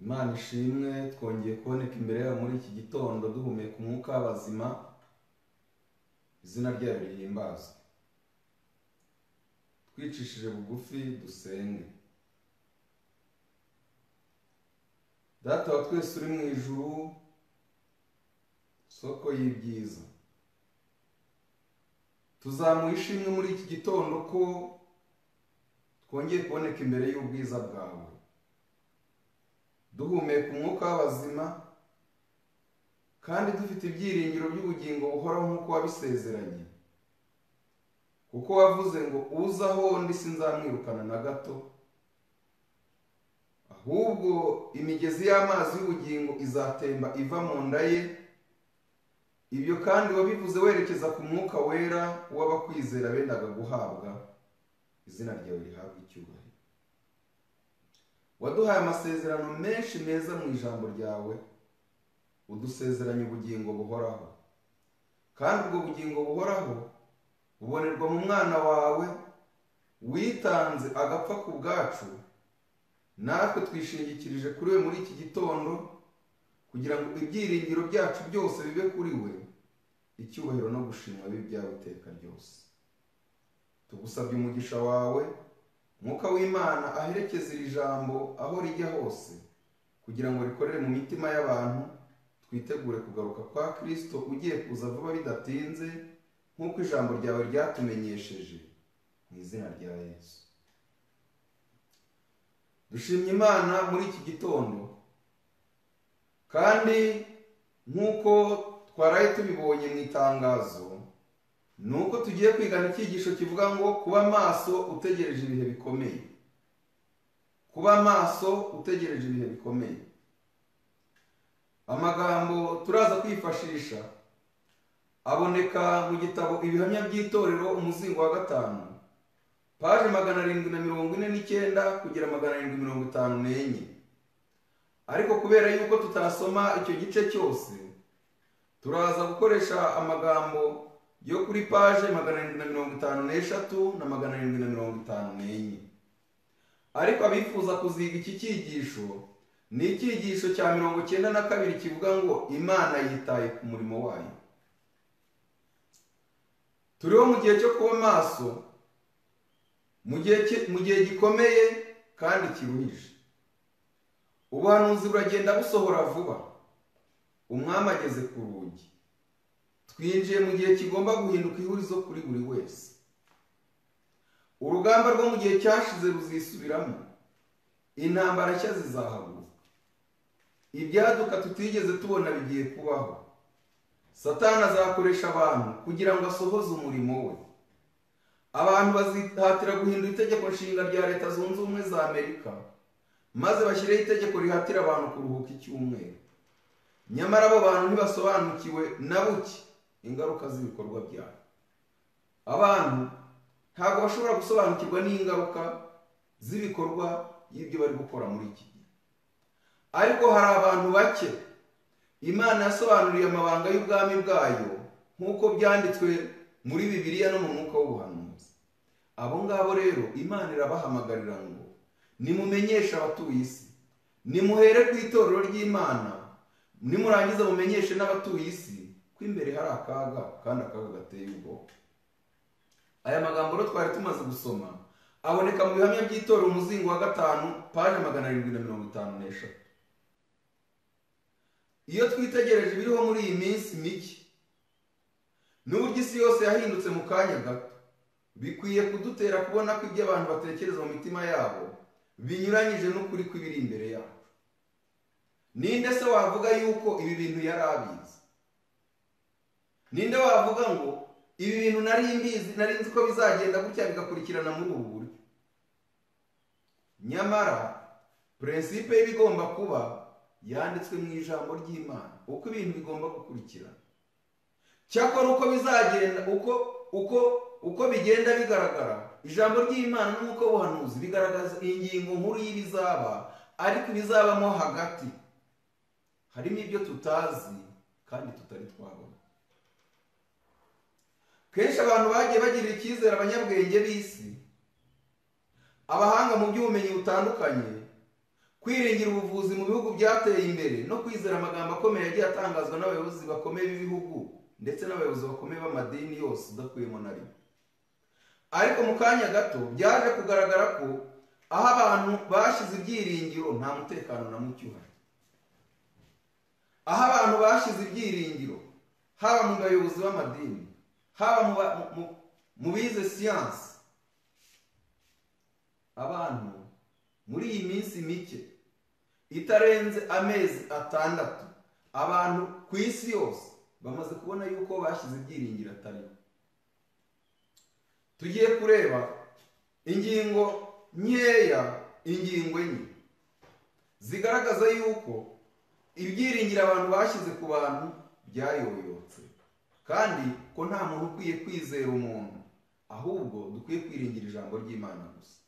mushimwe twongeye kuboneka imbere yabo muri iki gitondo duhumeka umwuka w'abazima izina ryayo rihimbazwe twicishije bugufi dusenge data wa twese uri mu ijuru soko y'ibyiza tuzamuha ishimwe muri iki gitondo ko twongeye kuboneka imbere y'ubwiza bwawe duhumeka umwuka w'abazima kandi dufite ibyiringiro by'ubugingo buhoraho nk'uko wabisezeranye kuko wavuze ngo uze aho ndi sinzamwirukana na gato ahubwo imigezi y'amazi y'ubugingo izatemba iva mu nda ye ibyo kandi wabivuze werekeza ku mwuka wera w'abakwizera bendaga guhabwa izina ryawe rihabwa icyubahiro waduhaye amasezerano menshi meza mu ijambo ryawe udusezeranya ubugingo buhoraho kandi ubwo bugingo buhoraho bubonerwa mu mwana wawe witanze agapfa ku bwacu natwe twishingikirije kuri we muri iki gitondo kugira ngo ibyiringiro byacu byose bibe kuri we icyubahiro no gushimwa bibe ibyawe iteka ryose tugusabye umugisha wawe mwuka w'imana aherekeza iri jambo aho rijya hose kugira ngo rikorere mu mitima y'abantu twitegure kugaruka kwa kirisito ugiye kuza vuba bidatinze nk'uko ijambo ryawe ryatumenyesheje mu izina rya yesu dushimye imana muri iki gitondo kandi nk'uko twaraye tubibonye mu itangazo ni uko tugiye kwigana icyigisho kivuga ngo kuba maso utegereje ibihe bikomeye kuba maso utegereje ibihe bikomeye amagambo turaza kwifashisha aboneka mu gitabo ibihamya by'itorero umuzingo wa gatanu paje magana arindwi na mirongo ine n'icyenda kugera magana arindwi mirongo itanu n'enye ariko kubera yuko tutasoma icyo gice cyose turaza gukoresha amagambo yo kuri paje magana arindwi na mirongo itanu n'eshatu na magana arindwi na mirongo itanu n'enye ariko abifuza kuziga iki cyigisho ni icyigisho cya mirongo icyenda na kabiri kivuga ngo imana yitaye ku murimo wayo turiho mu gihe cyo kuba maso mu gihe gikomeye kandi kiruhije ubuhanuzi buragenda busohora vuba umwami ageze ku rugi twinjiye mu gihe kigomba guhinduka ihurizo kuri buri wese urugamba rwo mu gihe cyashize ruzisubiramo intambara nshya zizahaguruka ibyaduka tutigeze tubona bigiye kubaho satani azakoresha abantu kugira ngo asohoze umurimo we abantu bazihatira guhindura itegeko nshinga rya leta zunze ubumwe za amerika maze bashyireho itegeko rihatira abantu kuruhuka icyumweru nyamara abo bantu ntibasobanukiwe na buke ingaruka z'ibikorwa byabo abantu ntabwo bashobora gusobanukirwa n'ingaruka z'ibikorwa y'ibyo bari gukora muri iki gihe ariko hari abantu bake imana yasobanuriye amabanga y'ubwami bwayo nk'uko byanditswe muri bibiliya no mu mwuka w'ubuhanuzi abo ngabo rero imana irabahamagarira ngo nimumenyeshe abatuye isi nimuhere ku itorero ry'imana nimurangiza mumenyeshe n'abatuye isi ko imbere hari akaga kandi akaga gateye ubwoba aya magambo rero twari tumaze gusoma aboneka mu bihamya by'itorero umuzingo wa gatanu paje magana arindwi na mirongo itanu n'eshatu iyo twitegereje ibiriho muri iyi minsi mike n'uburyo isi yose yahindutse mu kanya gato bikwiye kudutera kubona ko ibyo abantu batekereza mu mitima yabo binyuranyije n'ukuri kw'ibiri imbere yacu ninde se wavuga yuko ibi bintu yari abizi ninde wavuga ngo ibi bintu nari mbizi nari nzi ko bizagenda gutya bigakurikirana muri ubu buryo nyamara purensipe y'ibigomba kuba yanditswe mu ijambo ry'imana uko ibintu bigomba gukurikirana cyakora uko bizagenda uko uko uko bigenda bigaragara ijambo ry'imana n'uko buhanuzi bigaragaza ingingo nkuru y'ibizaba ariko ibizabamo hagati harimo ibyo tutazi kandi tutari twabona kenshi abantu bagiye bagirira icyizere abanyabwenge b'isi abahanga mu by'ubumenyi butandukanye kwiringira ubuvuzi mu bihugu byateye imbere no kwizera amagambo akomeye yagiye atangazwa n'abayobozi bakomeye b'ibihugu ndetse n'abayobozi bakomeye b'amadini yose udakuyemo na rimwe ariko mu kanya gato byaje kugaragara ko aho abantu bashyize ibyiringiro nta mutekano na muke uhari aho abantu bashyize ibyiringiro haba mu bayobozi b'amadini haba mu ba- mu- mu- mu bize siyansi abantu muri iyi minsi mike itarenze amezi atandatu abantu ku isi yose bamaze kubona yuko bashyize ibyiringiro atariho tugiye kureba ingingo nkeya ingingo enye zigaragaza yuko ibyiringiro abantu bashyize ku bantu byayoyotse kandi ko nta muntu ukwiye kwizera umuntu ahubwo dukwiye kwiringira ijambo ry'imana gusa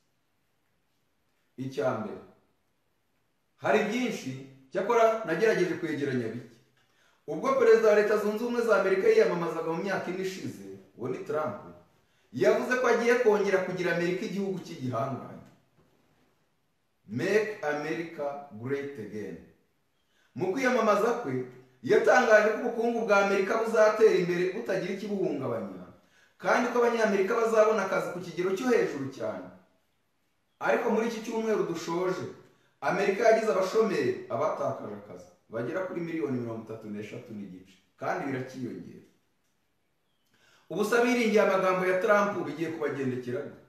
icya mbere hari byinshi cyakora nagerageje kwegeranya bike ubwo perezida wa leta zunze ubumwe za amerika yiyamamazaga mu myaka ine ishize uwo ni trump yavuze ko agiye kongera kugira amerika igihugu cy'igihangange make america great again mu kwiyamamaza kwe yatangaje ko ubukungu bwa amerika buzatera imbere butagira ikibuhungabanya kandi ko abanyamerika bazabona akazi ku kigero cyo hejuru cyane ariko muri iki cyumweru dushoje amerika yagize abashomeri abatakaje akazi bagera kuri miliyoni mirongo itatu n'eshatu n'igice kandi birakiyongera ubusa biringiye amagambo ya trump bigiye kubagendekera gute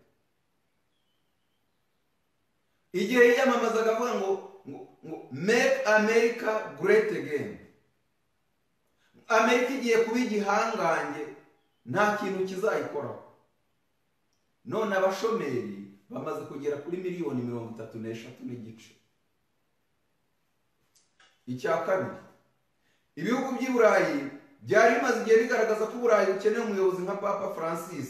igihe yiyamamazaga avuga ngo ngo ngo make america great again amerika igiye kuba igihangange nta kintu kizayikoraho none abashomeri bamaze kugera kuri miliyoni mirongo itatu n'eshatu n'igice icya kabiri ibihugu by'i burayi byari bimaze igihe bigaragaza ko uburayi bukeneye umuyobozi nka papa francis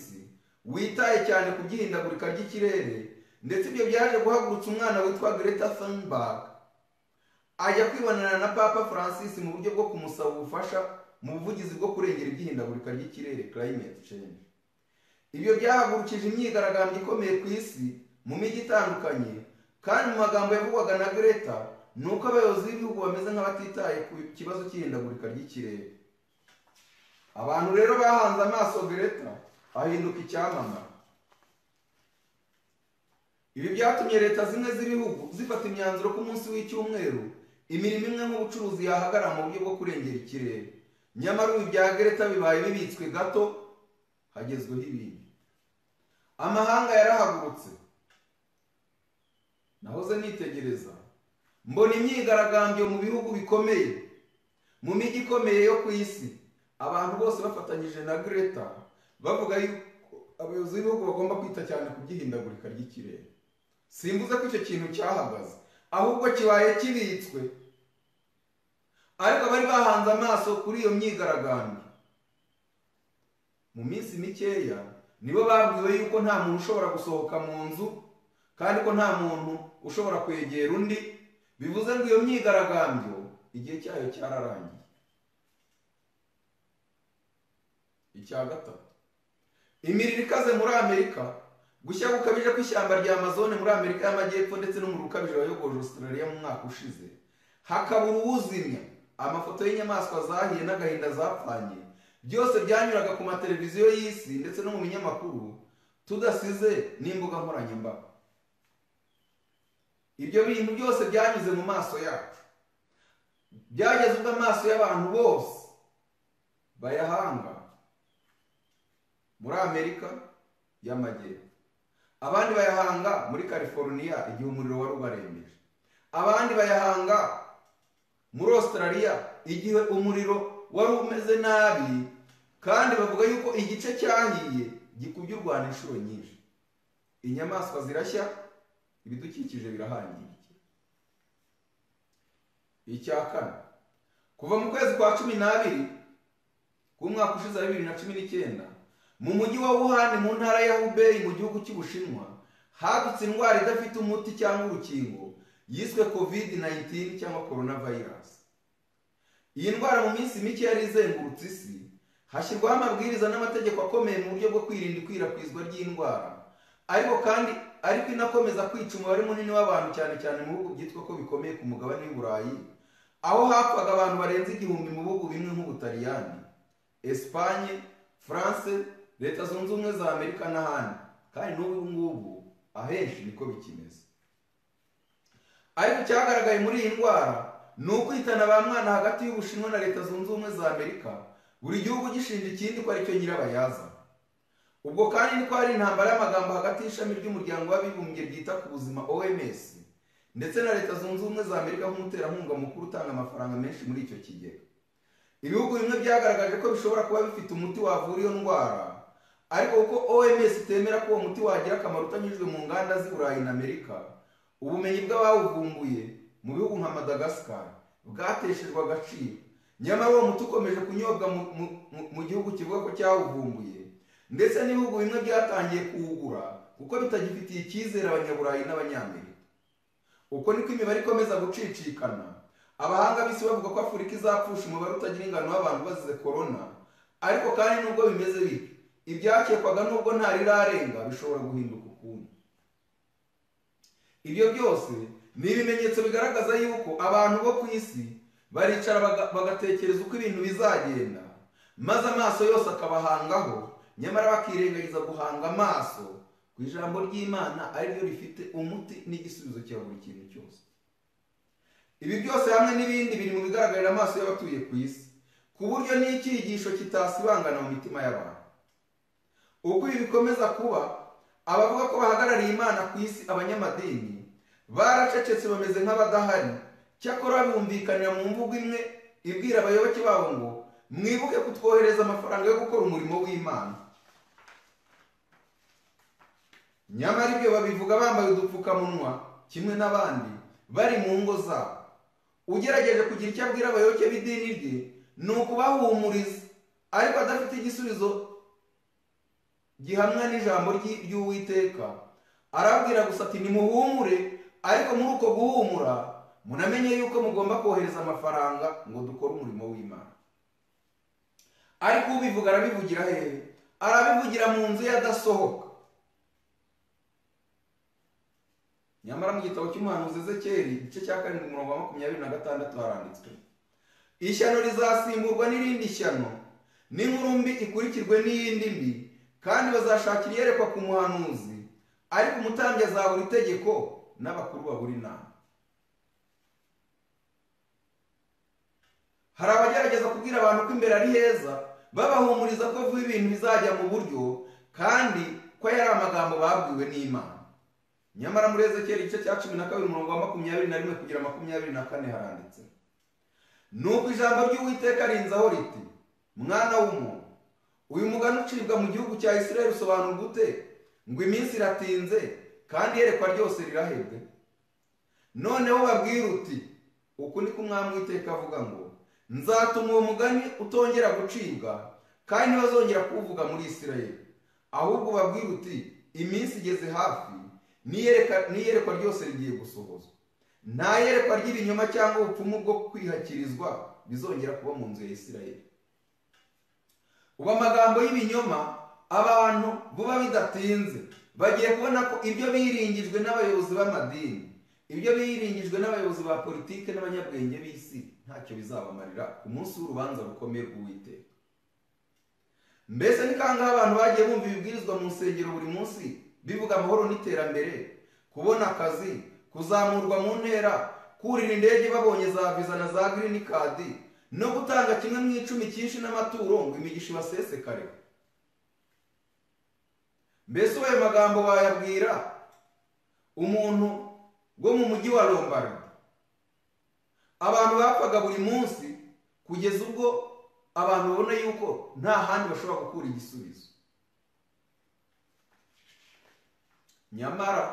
witaye cyane ku by'ihindagurika ry'ikirere ndetse ibyo byaje guhagurutsa umwana witwa greta thunberg ajya kwibonana na papa francis mu buryo bwo kumusaba ubufasha mu buvugizi bwo kurengera iby'ihindagurika ry'ikirere climate change ibyo byahagurukije imyigaragambyo ikomeye ku isi mu mijyi itandukanye kandi mu magambo yavugwaga na greta ni uko abayobozi b'ibihugu bameze nk'abatitaye ku kibazo cy'ihindagurika ry'ikirere abantu rero bahanze amaso greta ahinduka icyamamare ibi byatumye leta zimwe z'ibihugu zifata imyanzuro ku munsi w'icyumweru imirimo imwe nk'ubucuruzi yahagarara mu buryo bwo kurengera ikirere nyamara ubu ibya greta bibaye bibitswe gato hagezweho ibindi amahanga yarahagurutse nahoze nitegereza mbona imyigaragambyo mu bihugu bikomeye mu mijyi ikomeye yo ku isi abantu bose bafatanyije na greta bavuga yuko abayobozi b'ibihugu bagomba kwita cyane ku by'ihindagurika ry'ikirere simbuze ko icyo kintu cyahagaze ahubwo kibaye kibitswe ariko bari bahanze amaso kuri iyo myigaragambyo mu minsi mikeya nibo babwiwe yuko nta muntu ushobora gusohoka mu nzu kandi ko nta muntu ushobora kwegera undi bivuze ngo iyo myigaragambyo igihe cyayo cyararangiye icya gatatu imiriro ikaze muri amerika gushya gukabije kw'ishyamba rya amazone muri amerika y'amajyepfo ndetse n'umuriro ukabije wayogoje australia mu mwaka ushize hakabura uwuzimya amafoto y'inyamaswa zahiye n'agahinda zapfanye byose byanyuraga ku mateleviziyo y'isi ndetse no mu binyamakuru tudasize n'imbuga nkoranyambaga ibyo bintu byose byanyuze mu maso yacu byageze ubwo amaso y'abantu bose bayahanga muri amerika y'amajyepfo abandi bayahanga muri california igihe umuriro wari ubarembeje abandi bayahanga muri australia igihe umuriro wari umeze nabi kandi bavuga yuko igice cyahiye gikubye u rwanda inshuro nyinshi inyamaswa zirashya ibidukikije birahangirikira icya kane kuva mu kwezi kwa cumi n'abiri k'umwaka ushize wa bibiri na cumi n'icyenda mu mujyi wa Wuhan mu ntara ya Hubei mu gihugu cy'Ubushinwa hadutse indwara idafite umuti cyangwa urukingo yiswe COVID-19 cyangwa coronavirus iyi ndwara mu minsi mike yari izengurutse isi hashyirwaho amabwiriza n'amategeko akomeye mu buryo bwo kwirinda ikwirakwizwa ry'indwara ariko kandi ariko inakomeza kwica umubare munini w'abantu cyane cyane mu bihugu byitwa ko bikomeye ku mugabane w'i Burayi aho hapfaga abantu barenze igihumbi mu bihugu bimwe nk'ubutaliyani esipanye france leta zunze ubumwe za amerika n'ahandi kandi n'ubu ngubu ahenshi niko bikimeze ariko icyagaragaye muri iyi ndwara ni ukwitana ba mwana hagati y'ubushinwa na leta zunze ubumwe za amerika buri gihugu gishinja ikindi ko aricyo nyirabayaza ubwo kandi niko hari intambara y'amagambo hagati y'ishami ry'umuryango w'abibumbye ryita ku buzima oms ndetse na leta zunze ubumwe za amerika nk'umuterankunga mukuru utanga amafaranga menshi muri icyo kigega ibihugu bimwe byagaragaje ko bishobora kuba bifite umuti wavura iyo ndwara ariko kuko oms itemera ko uwo muti wagira akamaro utanyujwe mu nganda z'i burayi na amerika ubumenyi bw'abawuvumbuye mu bihugu nka madagascar bwateshejwe agaciro nyamara uwo muti ukomeje kunyobwa mu- mu- mu- mu gihugu kivuga ko cyawuvumbuye ndetse n'ibihugu bimwe byatangiye kuwugura kuko bitagifitiye icyizere abanyaburayi n'abanyamerika uko niko imibare ikomeza gucicikana abahanga b'isi bavuga ko afurika izapfusha umubare utagira ingano w'abantu bazize korona ariko kandi nubwo bimeze bityo ibyakekwaga nubwo ntarirarenga bishobora guhinduka ukundi ibyo byose ni ibimenyetso bigaragaza yuko abantu bo ku isi baricara baga- bagatekereza uko ibintu bizagenda maze amaso yose akabahangaho nyamara bakirengagiza guhanga amaso ku ijambo ry'imana ari ryo rifite umuti n'igisubizo cya buri kintu cyose ibi byose hamwe n'ibindi biri mu bigaragarira amaso y'abatuye ku isi ku buryo n'icyigisho kitasibangana mu mitima y'abantu uko ibi bikomeza kuba abavuga ko bahagarariye imana ku isi abanyamadini baracecetse bameze nk'abadahari cyakora bumvikanira mu mvugo imwe ibwira abayoboke babo ngo mwibuke kutwohereza amafaranga yo gukora umurimo w'imana nyamara ibyo babivuga bambaye udupfukamunwa kimwe n'abandi bari mu ngo zabo ugerageje kugira icyo abwira abayoboke b'idini rye ni ukubahumuriza ariko adafite igisubizo gihamwa n'ijambo ry'i- ry'uwiteka arabwira gusa ati nimuhumure ariko muri uko guhumura munamenye yuko mugomba kohereza amafaranga ngo dukore umurimo w'imana ariko ubivuga arabivugira hehe arabivugira mu nzu ye adasohoka nyamara mu gitabo cy'umuhanuzi ezekeri igice cya karindwi umurongo wa makumyabiri na gatandatu haranditswe ishyano rizasimburwa n'irindi shyano n'inkuru mbi ikurikirwe n'iyindi mbi kandi bazashakira iyerekwa ku muhanuzi ariko umutambyi azabura itegeko n'abakuru babura inama hari abagerageza kubwira abantu ko imbere ari heza babahumuriza ko vuba ibintu bizajya mu buryo kandi ko yari amagambo babwiwe n'imana nyamara muri ezekiyeli igice cya cumi na kabiri umurongo wa makumyabiri na rimwe kugera makumyabiri na kane haranditse nuko ijambo ry'uwiteka rinzaho riti mwana w'umuntu uyu mugani ucibwa mu gihugu cya isirayeli usobanura gute ngo iminsi iratinze kandi iyerekwa ryose rirahebwe noneho babwira uti uku niko umwami w'iteka avuga ngo nzatuma uwo mugani utongera gucibwa kandi ntibazongera kuwuvuga muri isirayeli ahubwo babwira uti iminsi igeze hafi n'iyereka- n'iyerekwa ryose rigiye gusohozwa nta yerekwa ry'ibinyoma cyangwa ubupfumu bwo kwihakirizwa bizongera kuba mu nzu ya isirayeli ubu amagambo y'ibinyoma abantu vuba bidatinze bagiye kubona ko ibyo biringijwe n'abayobozi b'amadini ibyo biringijwe n'abayobozi ba politiki n'abanyabwenge b'isi ntacyo bizabamarira ku munsi w'urubanza rukomeye rw'uwiteka mbese ni kangahe abantu bagiye bumva ibibwirizwa mu nsengero buri munsi bivuga amahoro n'iterambere kubona akazi kuzamurwa mu ntera kurira indege babonye za viza na za girini kadi no gutanga kimwe mu icumi cyinshi n'amaturo ngo imigisha ibasesekare mbese ayo magambo wayabwira umuntu wo mu mujyi wa lombardi abantu bapfaga buri munsi kugeza ubwo abantu babona yuko nta handi bashobora gukura igisubizo nyamara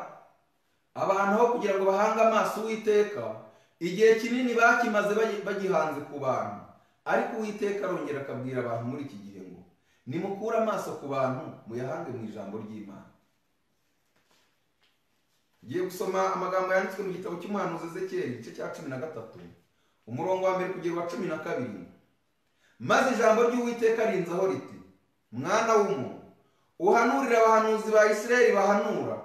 abantu aho kugira ngo bahange amaso uwiteka igihe kinini bakimaze bagi- bagihanze ku bantu ariko uwiteka arongera akabwira abantu muri iki gihe ngo nimukure amaso ku bantu muyahange mu ijambo ry'imana ngiye gusoma amagambo yanditswe mu gitabo cy'umuhanuzi ezekiyeli igice cya cumi na gatatu umurongo wa mbere kugera uwa cumi na kabiri maze ijambo ry'uwiteka rinzaho riti mwana w'umuntu uhanurira abahanuzi ba isirayeli bahanura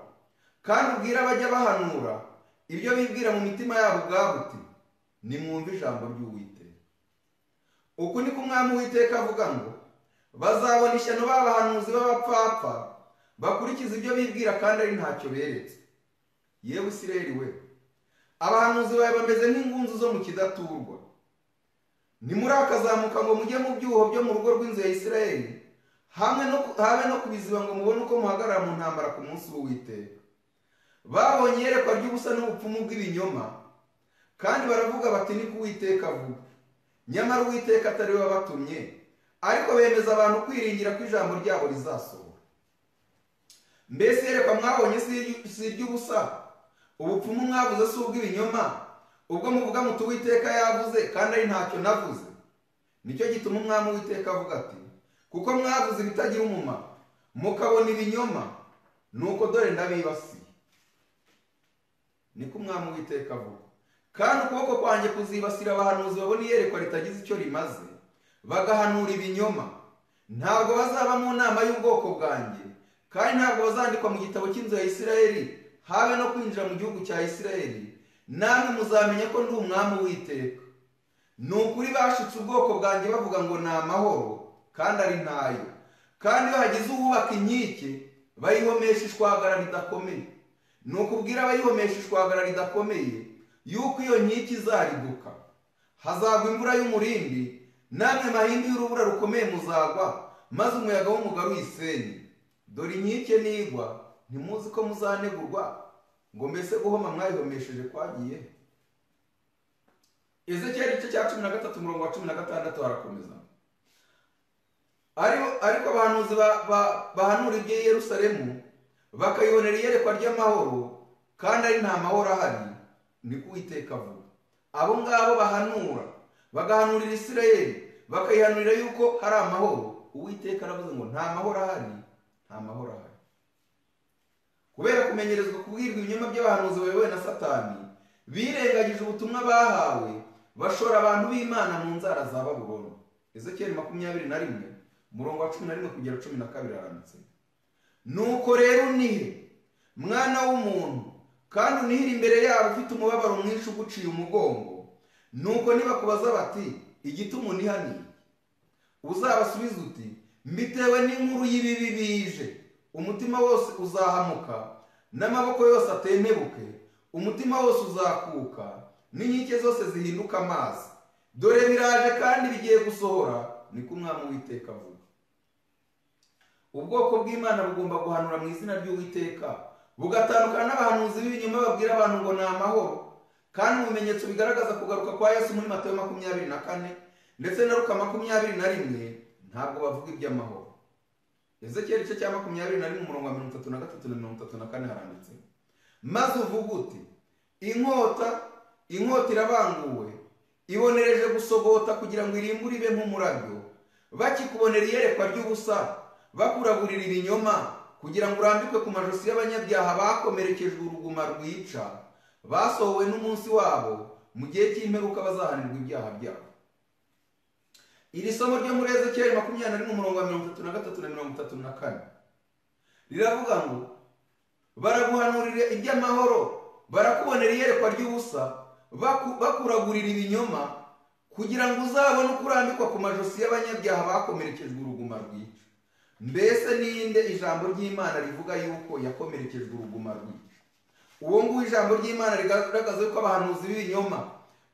kandi ubwire abajya bahanura ibyo bibwira mu mitima yabo ubwabo uti nimwumve ijambo ry'uwiteka uku niko umwami w'iteka avuga ngo bazabona ishyano b'abahanuzi b'abapfapfa bakurikiza ibyo bibwira kandi ari ntacyo beretse yewe isireri we abahanuzi bawe bameze nk'ingunzu zo mu kidaturwa ntimurakazamuka ngo mujye mu byuho byo mu rugo rw'inzu ya isirayeli hamwe no habe no kubiziba ngo mubone uko muhagarara mu ntambara ku munsi w'uwiteka babonye iyerekwa ry'ubusa n'ubupfumu bw'ibinyoma kandi baravuga bati ni ko uwiteka avuga nyamara uwiteka atari we wabatumye ariko bemeza abantu kwiringira ko ijambo ryabo rizasohora mbese iyerekwa mwabonye si iry'ubusa ubupfumu mwabuze si ubw'ibinyoma ubwo muvuga muti uwiteka yavuze kandi ari ntacyo navuze nicyo gituma umwami w'iteka avuga ati kuko mwavuze ibitagira umumaro mukabona ibinyoma nuko dore ndabibasiye niko umwami w'iteka avuga kandi ukuboko kwanjye kuzibasira abahanuzi babona iyerekwa ritagize icyo rimaze bagahanura ibinyoma ntabwo bazaba mu nama y'ubwoko bwanjye kandi ntabwo bazandikwa mu gitabo cy'inzu ya isirayeli habe no kwinjira mu gihugu cya isirayeli namwe muzamenya ko ndi umwami w'iteka ni ukuri bashitse ubwoko bwanjye bavuga ngo ni amahoro kandi ari ntayo kandi iyo hagize uwubaka inkike bayihomesha ishwagara ridakomeye ni ukubwira abayihomesha ishwagara ridakomeye yuko iyo nkike izariduka hazagwa imvura y'umurindi namwe mahindi y'urubura rukomeye muzagwa maze umuyaga w'umugabo uyisenye dore inkike nigwa ntimuzi ko muzanegurwa ngo mbese guhoma mwayihomesheje kwagiye ezekiyeli igice cya cumi na gatatu umurongo wa cumi na gatandatu harakomeza ariko abahanuzi bahanura ibyo yerusalemu bakayibonera iyerekwa ry'amahoro kandi ari nta mahoro ahari ni kuwiteka vuba abo ngabo bahanura bagahanurira isirayeli bakayihanurira yuko hari amahoro uwiteka aravuze ngo nta mahoro ahari nta mahoro ahari kubera kumenyerezwa kubwirwa ibinyoma by'abahanuzi bayobowe na satani birengagije ubutumwa bahawe bashora abantu b'imana mu nzara za babuloni ezekiyeli makumyabiri na rimwe umurongo wa cumi na rimwe kugera cumi na kabiri haranditse nuko rero unihe mwana w'umuntu kandi unihire imbere yabo ufite umubabaro mwinshi uguciye umugongo nuko nibakubaza bati igituma uniha ni uzabasubiza uti mbitewe n'inkuru y'ibibi bije umutima wose uzahamuka n'amaboko yose atentebuke umutima wose uzakuka n'inkike zose zihinduka amazi dore biraje kandi bigiye gusohora niko umwami w'iteka avuga ubwoko bw'imana bugomba guhanura mu izina ry'uwiteka bugatandukana n'abahanuzi b'ibinyoma babwira abantu ngo ni amahoro kandi mu bimenyetso bigaragaza kugaruka kwa yesu muri matayo makumyabiri na kane ndetse na ruka makumyabiri na rimwe ntabwo bavuga iby'amahoro ezekiyeli igice cya makumyabiri na rimwe umurongo wa mirongo itatu na gatatu na mirongo itatu na kane haranditse maze uvuga uti inkota inkota irabanguwe ibonereje gusogota kugira ngo irimbure ibe nk'umurabyo bakikubonera iyerekwa ry'ubusa bakuragurira ibinyoma kugira ngo urambikwe ku majosi y'abanyabyaha bakomerekejwe uruguma rwica basohowe n'umunsi wabo mu gihe cy'imperuka bazahanirwa ibyaha byabo iri somo ryo muri ezekiyeli makumyabiri na rimwe umurongo wa mirongo itatu na gatatu na mirongo itatu na kane riravuga ngo baraguhanurira iby'amahoro barakubonera iyerekwa ry'ubusa bakuragurira ibinyoma kugira ngo uzabone uko urambikwa ku majosi y'abanyabyaha bakomerekejwe uruguma rwica mbese ninde ijambo ry'imana rivuga yuko yakomerekejwe uruguma rwica uwo nguwo ijambo ry'imana rigaragaza yuko abahanuzi b'ibinyoma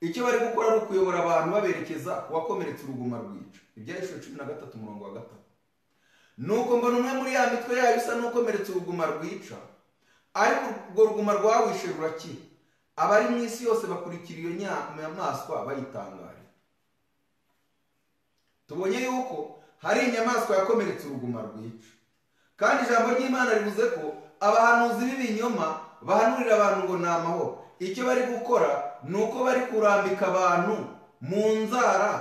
icyo bari gukora ari ukuyobora abantu baberekeza ku wakomeretse uruguma rwica ibyanditswe cumi na gatatu umurongo wa gatatu nuko mbona umwe muri ya mitwe yayo isa n'ukomeretse uruguma rwica ariko urwo ruguma rwawishe rurakira abari mu isi yose bakurikira iyo nyamaswa bayitangare tubonye yuko hari inyamaswa yakomeretse uruguma rwica kandi ijambo ry'imana rivuze ko abahanuzi b'ibinyoma bahanurira abantu ngo ni amahoro icyo bari gukora ni uko bari kurambika abantu mu nzara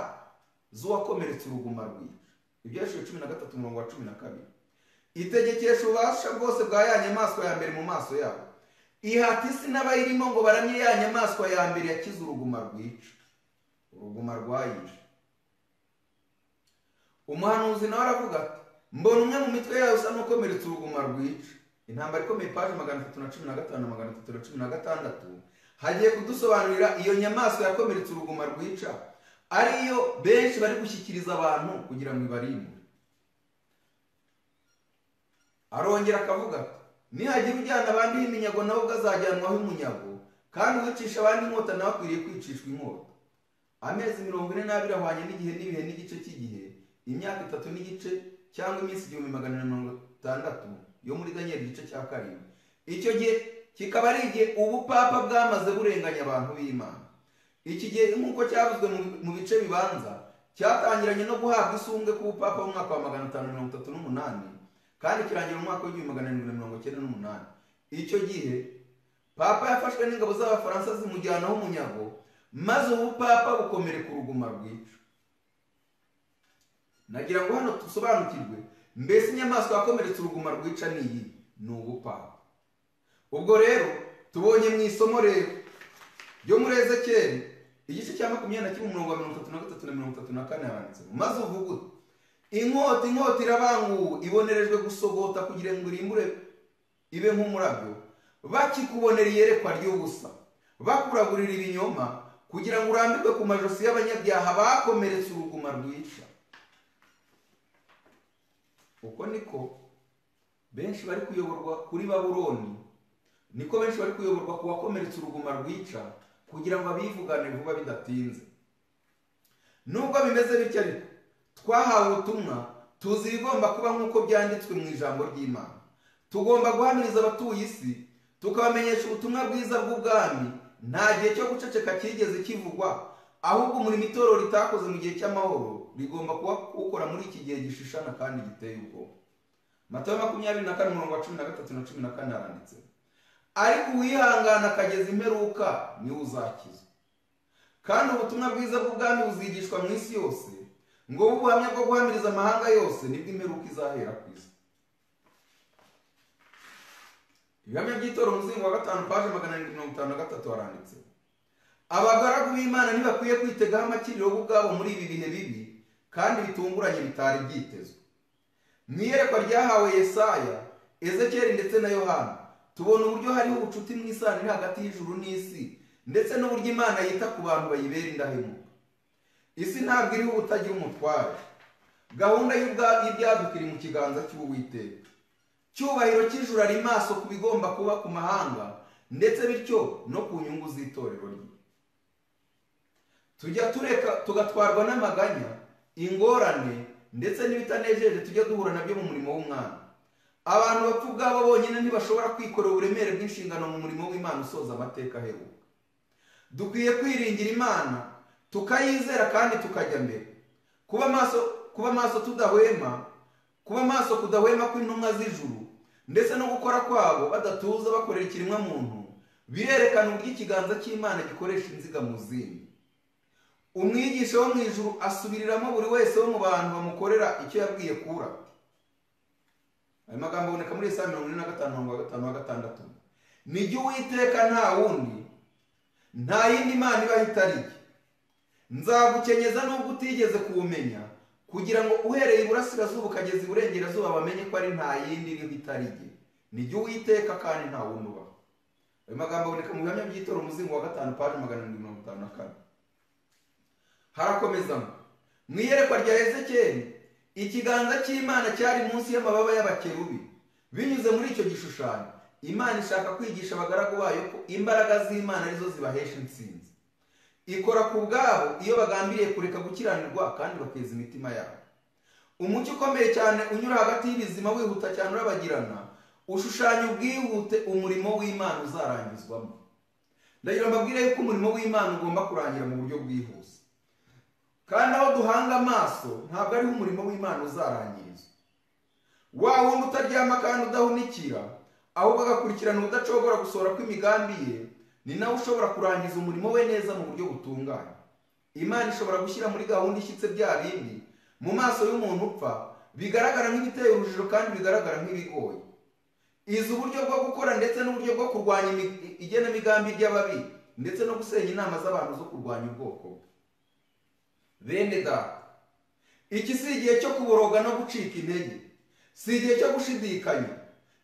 z'uwakomeretse uruguma rwica ibyashije cumi na gatatu umurongo wa cumi na kabiri itegekesha ububasha bwose bwa ya nyamaswa ya mbere mu maso yabo ihata isi n'abayirimo ngo baramye ya nyamaswa ya mbere yakize uruguma rwica uruguma rwayije umuhanuzi nawe aravuga ati mbona umwe mu mitwe yayo usa n'ukomeretse uruguma rwica intambara ikomeye paje magana atatu na cumi na gatanu na magana atatu na cumi na gatandatu hagiye kudusobanurira iyo nyamaswa yakomeretse uruguma rwica ariyo benshi bari gushyikiriza abantu kugira ngo ibarimbure arongera akavuga ati nihagira ujyana abandi iminyago nawe ubwo azajyanwaho imunyago kandi uwicisha abandi inkota nawe akwiriye kwicishwa inkota amezi mirongo ine n'abiri ahwanye n'igihe n'ibihe n'igice cy'igihe imyaka itatu n'igice cyangwa iminsi igihumbi magana na mirongo itandatu yo muri daniel igice cya karindwi icyo gihe kikaba ari igihe ubupapa bwamaze burenganya abantu b'imana iki gihe nk'uko cyavuzwe mu bice bibanza cyatangiranye no guhabwa isumbwe ku bupapa mu mwaka wa magana atanu mirongo itatu n'umunani kandi kirangira mu mwaka w'igihumbi magana arindwi na mirongo icyenda n'umunani icyo gihe papa yafashwe n'ingabo z'abafaransa zimujyanaho umunyago maze ubupapa bukomereka uruguma rwica nagira ngo hano dusobanukirwe mbese inyamaswa yakomeretse uruguma rwica ni iyi ni ubupapa ubwo rero tubonye mu isomo rero ryo muri ezekeri igice cya makumyabiri na kimwe umurongo wa mirongo itatu na gatatu na mirongo itatu na kane handitsemo maze uvuga uti inkota inkota irabanguwe ibonerejwe gusogota kugira ngo irimbure ibe nk'umurabyo bakikubonera iyerekwa ry'ubusa bakuragurira ibinyoma kugira ngo urambikwe ku majosi y'abanyabyaha bakomeretse uruguma rwica uko niko benshi bari kuyoborwa kuri baburoni niko benshi bari kuyoborwa ku bakomeretse uruguma rwica kugira ngo abivugane vuba bidatinze nubwo bimeze bityo ariko twahawe ubutumwa tuzi ibigomba kuba nk'uko byanditswe mu ijambo ry'imana tugomba guhamiriza abatuye isi tukabamenyesha ubutumwa bwiza bw'ubwami nta gihe cyo guceceka cyigeze kivugwa ahubwo umurimo itorero ritakoze mu gihe cy'amahoro rigomba kuba ukora muri iki gihe gishishana kandi giteye ubwoba matayo makumyabiri na kane umurongo wa cumi na gatatu na cumi na kane haranditse ariko uwihangana akageza imperuka niwe uzakizwa kandi ubutumwa bwiza bw'ubwami buzigishwa mu isi yose ngo bube ubuhamya bwo guhamiriza amahanga yose nibwo imperuka izahera ku isi ibihamya by'itora umuzingo wa gatanu paje magana arindwi mirongo itanu na gatatu haranditse abagaragu b'imana ntibakwiye kwitegaho amakiriro bo ubwabo muri ibi bihe bibi kandi bitunguranye bitari byitezwe mu iyerekwa ryahawe yesaya ezekeri ndetse na yohana tubona uburyo hariho ubucuti mu isano iri hagati y'ijuru n'isi ndetse n'uburyo imana yita ku bantu bayibera indahemuka isi ntabwo iriho ubutagira umutware gahunda y'ibyaduka iri mu kiganza cy'uwiteka cyubahiro cy'ijuru ari maso ku bigomba kuba ku mahanga ndetse bityo no ku nyungu z'itorero rye tujya tureka tugatwarwa n'amaganya ingorane ndetse n'ibitanejeje tujya duhura nabyo mu murimo w'umwana abantu bapfa ubwabo bonyine ntibashobora kwikorera uburemere bw'inshingano mu murimo w'imana usoza amateka aheruka dukwiye kwiringira imana tukayizera kandi tukajya mbere kuba amaso kuba amaso tudahwema kuba amaso kudahwema kw'intumwa z'ijuru ndetse no gukora kwabo badatuza bakorera ikiremwa muntu birerekana uburyo ikiganza cy'imana gikoresha inziga mu zindi umwigisha wo mu ijuru asubiriramo buri wese wo mu bantu bamukorera icyo yabwiye kura ayo magambo aboneka muri saa mirongo ine na gatanu mirongo gatanu na gatandatu ni jya uwiteka nta wundi nta yindi mana ibaho itari iye nzagukenyeza nubwo utigeze kuwumenya kugira ngo uhereye iburasirazuba ukageza iburengerazuba bamenye ko ari nta yindi iriho itari iye ni jya uwiteka kandi nta wundi ubaho ayo magambo aboneka mu bihamya by'itora umuzingo wa gatanu paje magana arindwi mirongo itanu na kane harakomezamo mu iyerekwa rya ezekeri ikiganza cy'imana cyari munsi y'amababa y'abakerubi binyuze muri icyo gishushanyo imana ishaka kwigisha abagaragu bayo ko imbaraga z'imana arizo zibahesha intsinzi ikora ku bwabo iyo bagambiriye kureka gukiranirwa kandi bakeza imitima yabo umucyo ukomeye cyane unyura hagati y'ibizima wihuta cyane urabagirana ushushanya ubwihute umurimo w'imana uzarangizwamo ndagira mbabwire yuko umurimo w'imana ugomba kurangira mu buryo bwihuse kandi aho duhanga amaso ntabwo ariho umurimo w'imana uzarangirizwa wa wundi utaryama kandi udahunikira ahubwo agakurikirana ubudacogora gusohora kw'imigambi ye ni nawe ushobora kurangiza umurimo we neza mu buryo butunganye imana ishobora gushyira muri gahunda ishyitse bya bindi mu maso y'umuntu upfa bigaragara nk'ibiteye urujijo kandi bigaragara nk'ibigoye izi uburyo bwo gukora ndetse n'uburyo bwo kurwanya igenamigambi ry'ababi ndetse no gusenya inama z'abantu zo kurwanya ubwoko bwe bene data iki si igihe cyo kuboroga no gucika intege si igihe cyo gushidikanya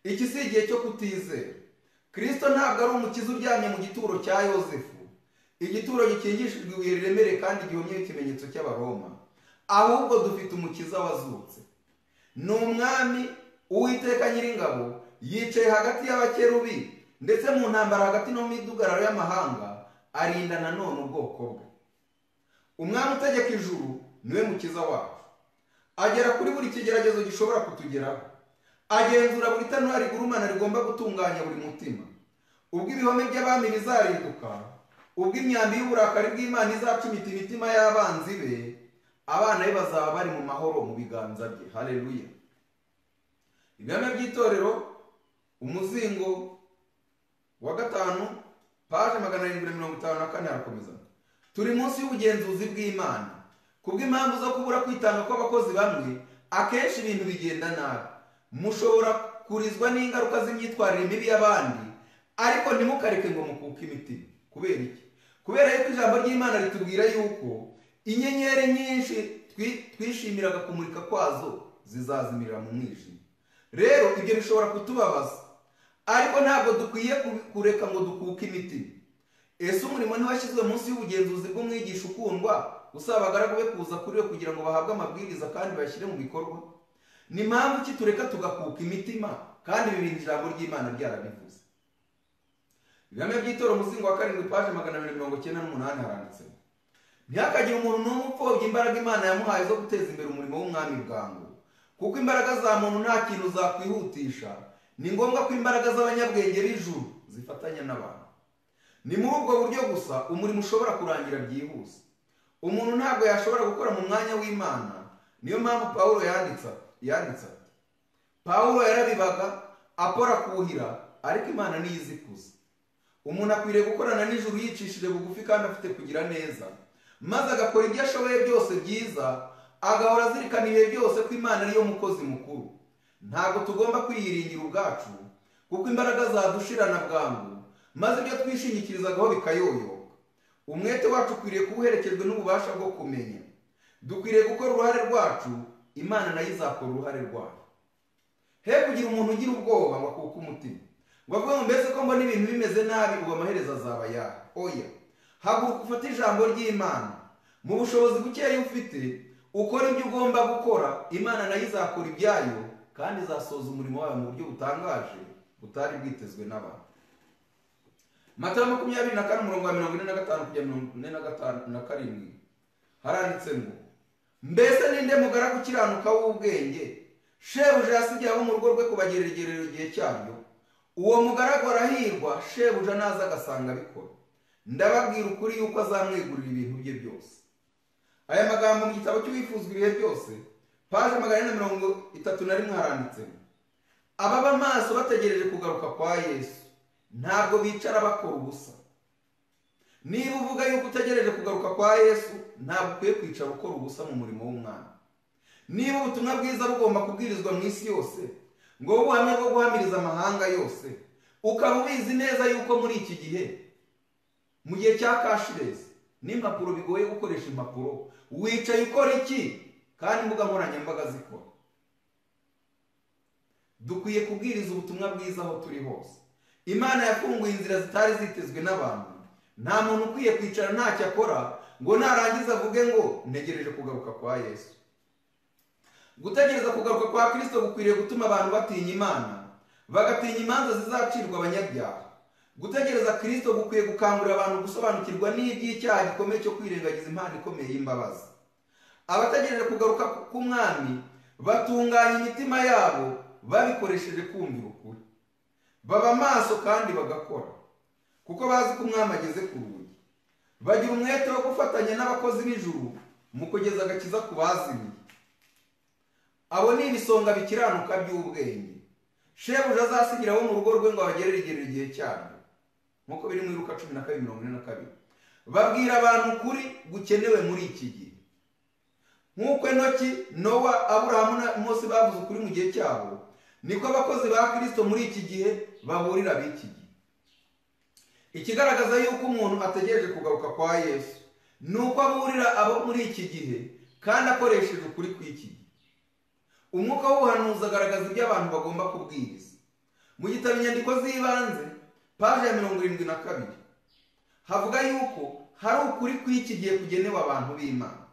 iki si igihe cyo kutizera kirisito ntabwo ari umukiza uryamye mu gituro cya yosefu igituro gikingishijwe ibuye riremere kandi gihomyeho ikimenyetso cy'abaroma ahubwo dufite umukiza wazutse ni umwami uwiteka nyiringabo yicaye hagati y'abakerubi ndetse mu ntambara hagati no mu midugararo y'amahanga arinda nanone ubwoko bwe umwami utegeka ijuru niwe mukiza wacu agera kuri buri kigeragezo gishobora kutugeraho agenzura buri tanura rigurumana rigomba gutunganya buri mutima ubwo ibihome by'abami bizarinduka ubwo imyambi y'uburakari bw'imana izacumita imitima y'abanzi be abana be bazaba bari mu mahoro mu biganza bye hareruya ibihame by'itorero umuzingo wa gatanu paje magana arindwi na mirongo itanu na kane harakomeza turi munsi y'ubugenzuzi bw'imana kubw'impamvu zo kubura kwitanga kw'abakozi bamwe akenshi ibintu bigenda nabi mushobora kurizwa n'ingaruka z'imyitwarire mibi y'abandi ariko ntimukareke ngo mukuke imitima kubera iki kubera yuko ijambo ry'imana ritubwira yuko inyenyeri nyinshi twishimiraga kumurika kwazo zizazimirira mu mwijima rero ibyo bishobora kutubabaza ariko ntabwo dukwiye kureka ngo dukuke imitima ese umurimo ntiwashyizwe munsi y'ubugenzuzi bw'umwigisha ukundwa usaba abagaragu be kuza kuri we kugira ngo bahabwe amabwiriza kandi bashyire mu bikorwa ni mpamvu ki tureka tugakuka imitima kandi birinda ijambo ry'imana ryarabivuze ibihame by'itora umuzingo wa karindwi paje magana abiri mirongo icyenda n'umunani haranditse ntihakagire umuntu n'umwe upfobya imbaraga imana yamuhaye zo guteza imbere umurimo w'umwami bwangu kuko imbaraga za muntu nta kintu zakwihutisha ni ngombwa ko imbaraga z'abanyabwenge b'ijuru zifatanya n'abantu ni muri ubwo buryo gusa umurimo ushobora kurangira byihuse umuntu ntabwo yashobora gukora mu mwanya w'imana niyo mpamvu paul yanditse ati yanditse ati pawulo yarabibaga apora kuhira ariko imana niyo izi kuza umuntu akwiriye gukorana nijoro yicishije bugufi kandi afite kugira neza maze agakora ibyo ashoboye byose byiza agahora azirikana ibihe byose ko imana ariyo mukozi mukuru ntabwo tugomba kwiyiringira ubwacu kuko imbaraga zadushirana bwangu maze ibyo twishingikirizaho bikayoyoka umwete wacu ukwiriye kuba uherekejwe n'ububasha bwo kumenya dukwiriye gukora uruhare rwacu imana nayo izakora uruhare rwayo he kugira umuntu ugira ubwoba ngo akuke umutima ngo avuge ngo mbese ko mbona ibintu bimeze nabi ubu amaherezo azaba yaha oya haguruka ufate ijambo ry'imana mu bushobozi bukeya ufite ukora ibyo ugomba gukora imana nayo izakora ibyayo kandi izasoza umurimo wayo mu buryo butangaje butari bwitezwe n'abantu mata makumyabiri na kane umurongo wa mirongo ine na gatanu kugera mirongo ine na gatanu na karindwi haranditse ngo mbese ninde mugaragu ukiranuka w'ubwenge shebuja yasigaye abo mu rugo rwe kubageregerera igihe cyaryo uwo mugaragu arahirwa shebuja naza agasanga abikora ndababwira ukuri yuko azamwegurira ibintu bye byose aya magambo mu gitabo cy'uwifuzwa ibihe byose paje magana ane na mirongo itatu na rimwe haranditsemo ababa maso bategereje kugaruka kwa yesu ntabwo bicara bakora ubusa niba uvuga yuko utegereje kugaruka kwa yesu ntabwo ukwiye kwicara ukora ubusa mu murimo w'umwana niba ubutumwa bwiza bugomba kubwirizwa mu isi yose ngo wowe ubuhamya bwo guhamiriza amahanga yose ukaba ubizi neza yuko muri iki gihe mu gihe cya kashirezi n'impapuro bigoye gukoresha impapuro wicaye ukora iki kandi imbuga nkoranyambaga zikora dukwiye kubwiriza ubutumwa bwiza aho turi hose imana yafunguye inzira zitari zitezwe n'abantu nta muntu ukwiye kwicara ntacyo akora ngo narangiza avuge ngo ntegereje kugaruka kwa yesu gutegereza kugaruka kwa kirisito gukwiriye gutuma abantu batinya imana bagatinya imanza zizacirwa abanyabyaha gutegereza kirisito gukwiye gukangurira abantu gusobanukirwa n'iby'icyaha gikomeye cyo kwirengagiza impano ikomeye y'imbabazi abategereje kugaruka k'umwami batunganya imitima yabo babikoresheje kumvira ukuri baba amaso kandi bagakora kuko bazi ko umwami ageze ku rugi bagira umwete wo gufatanya n'abakozi b'ijuru mu kugeza agakiza ku bazimiye abo ni ibisonga bikiranuka by'ubwenge shebuja azasigira abo mu rugo rwe ngo abagereregere igihe cyabo nk'uko biri mu iruka cumi na kabiri mirongo ine na kabiri babwira abantu ukuri gukenewe muri iki gihe nk'uko enoki nowa aburahamu na mose bavuze ukuri mu gihe cyabo niko abakozi ba kirisito muri iki gihe bahurira b'iki gihe ikigaragaza yuko umuntu ategereje kugaruka kwa yesu ni uko aburira abo muri iki gihe kandi akoresheje ukuri kw'iki gihe umwuka w'ubuhanuzi agaragaza ibyo abantu bagomba kubwiriza mu gitabo inyandiko z'ibanze paje ya mirongo irindwi na kabiri havuga yuko hari ukuri kw'iki gihe kugenewe abantu b'imana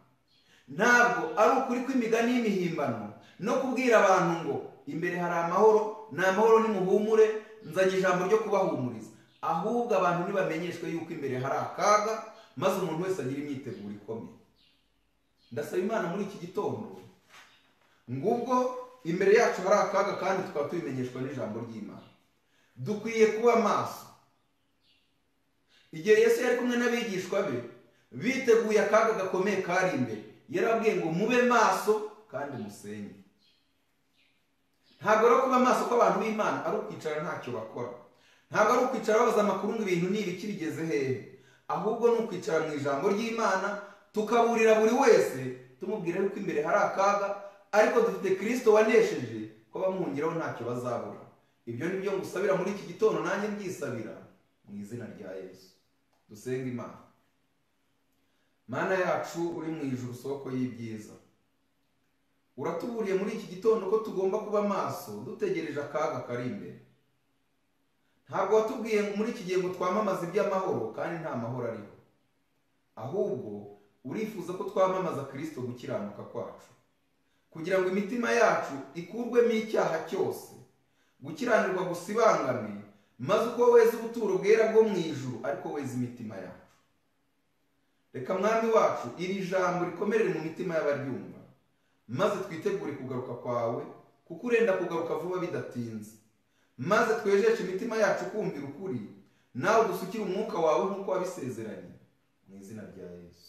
ntabwo ari ukuri kw'imigani y'imihimbano no kubwira abantu ngo imbere hari amahoro ni amahoro nimuhumure nzanye ijambo ryo kubahumuriza ahubwo abantu ntibamenyeshwe yuko imbere hari akaga maze umuntu wese agira imyiteguro ikomeye ndasaba imana muri iki gitondo ngubwo imbere yacu hari akaga kandi tukaba tubimenyeshwa n'ijambo ry'imana dukwiye kuba amaso igihe Yesu yari kumwe n'abigishwa be biteguye akaga gakomeye kari imbere yarabwiye ngo mube maso kandi musenge ntabwo rero kuba amaso kw'abantu b'imana ari ukwicara ntacyo bakora ntabwo ari ukwicara babaza amakuru ngo ibintu ni ibiki bigeze hehe ahubwo ni ukwicara mu ijambo ry'imana tukaburira buri wese tumubwira yuko imbere hari akaga ariko dufite kirisito wanesheje ko bamwungiraho ntacyo bazabura ibyo ni byo ngusabira muri iki gitondo nanjye mbisabira mu izina rya yesu dusenga imana mana yacu uri mu ijuru soko y'ibyiza uratuburiye muri iki gitondo ko tugomba kuba amaso dutegereje akaga kari imbere ntabwo watubwiye muri iki gihe ngo twamamaze iby'amahoro kandi nta mahoro ariho ahubwo urifuza ko twamamaza kirisito gukiranuka kwacu kugira ngo imitima yacu ikurwemo icyaha cyose gukiranirwa gusibangane maze uko weza ubuturo bwera bwo mu ijuru ariko weza imitima yacu reka mwami wacu iri jambo rikomerere mu mitima y'abaryumva maze twitegure kugaruka kwawe kuko urenda kugaruka vuba bidatinze maze twejeshe imitima yacu kumvira ukuri nawe dusukire umwuka wawe nk'uko wabisezeranye mu izina rya yesu